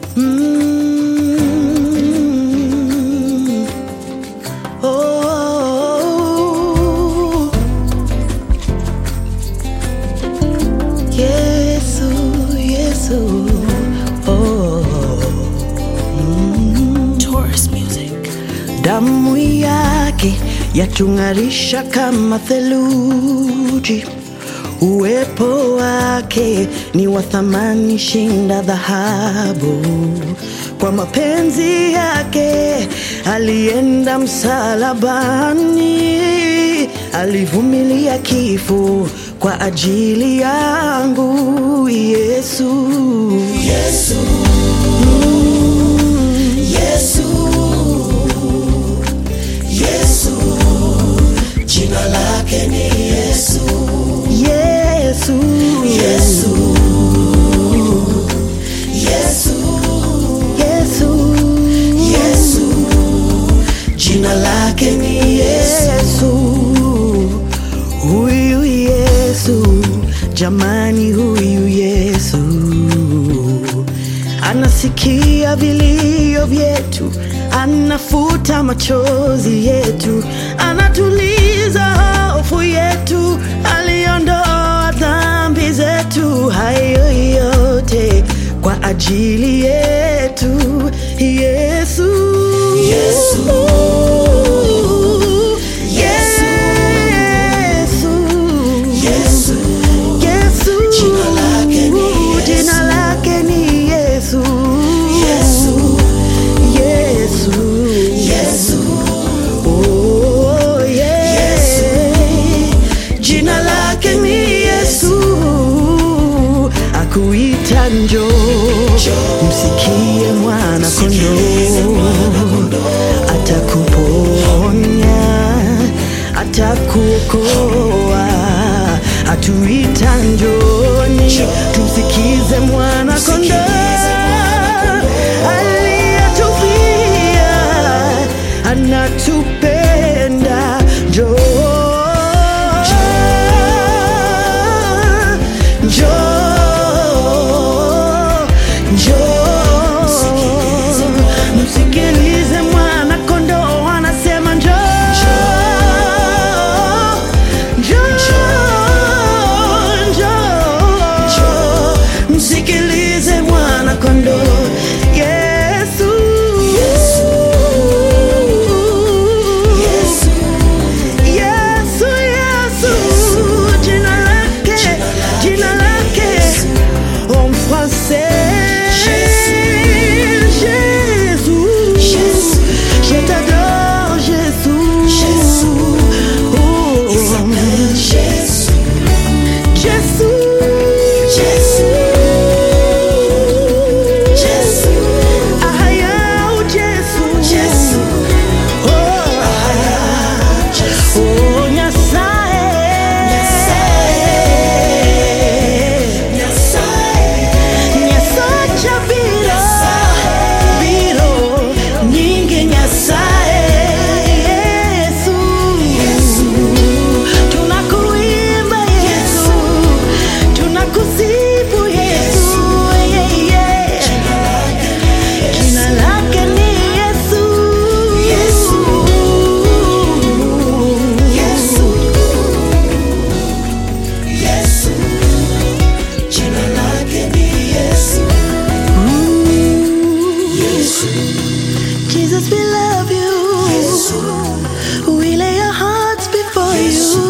Mm. Oh. Yesu, Yesu. Oh. Mm. Taurus Music. Damu yake yatung'arisha kama theluji, uwepo wake ni wa thamani shinda dhahabu. Kwa mapenzi yake alienda msalabani, alivumilia kifo kwa ajili yangu. Yesu, Yesu, Yesu. Yesu, jina lake ni Yesu. Yesu, Yesu, Yesu, Yesu, Yesu, jina lake ni Yesu. Huyu Yesu, jamani, huyu Yesu anasikia vilio vyetu, anafuta machozi yetu, anatuliza hofu yetu, aliondoa dhambi zetu, hayo yote kwa ajili yetu. Yesu, Yesu, Yesu, Yesu, Yesu, jina lake ni Yesu. Jina lake ni Yesu. Yesu, Yesu, Yesu. Oh, yeah. Jina lake ni Yesu. Akuita njoo, msikie mwana kondoo, atakuponya, atakuokoa, atuita njoni, tumsikize mwana kondoo aliyetufia, anatupenda, njoo njoo, njoo, msikilize mwana kondoo anasema njoo, njoo, njoo, msikilize mwana kondoo Yesu, Yesu, Yesu. Yesu, Yesu, jina lake, jina lake, en français. Jésus, je t'adore, Jésus. Oh, Jésus, Jésus, Aya, oh, Jésus, oh, Oh, Nyasaye. Nyasacha biro, biro, nyingi Nyasaye. Yesu. Tunakuimba Yesu. Tunakusifu Yesu. Yeah, yeah. Jina lake ni Yesu. Yesu. Yesu. Jina lake ni Yesu. Jesus, we love you. We lay our hearts before you.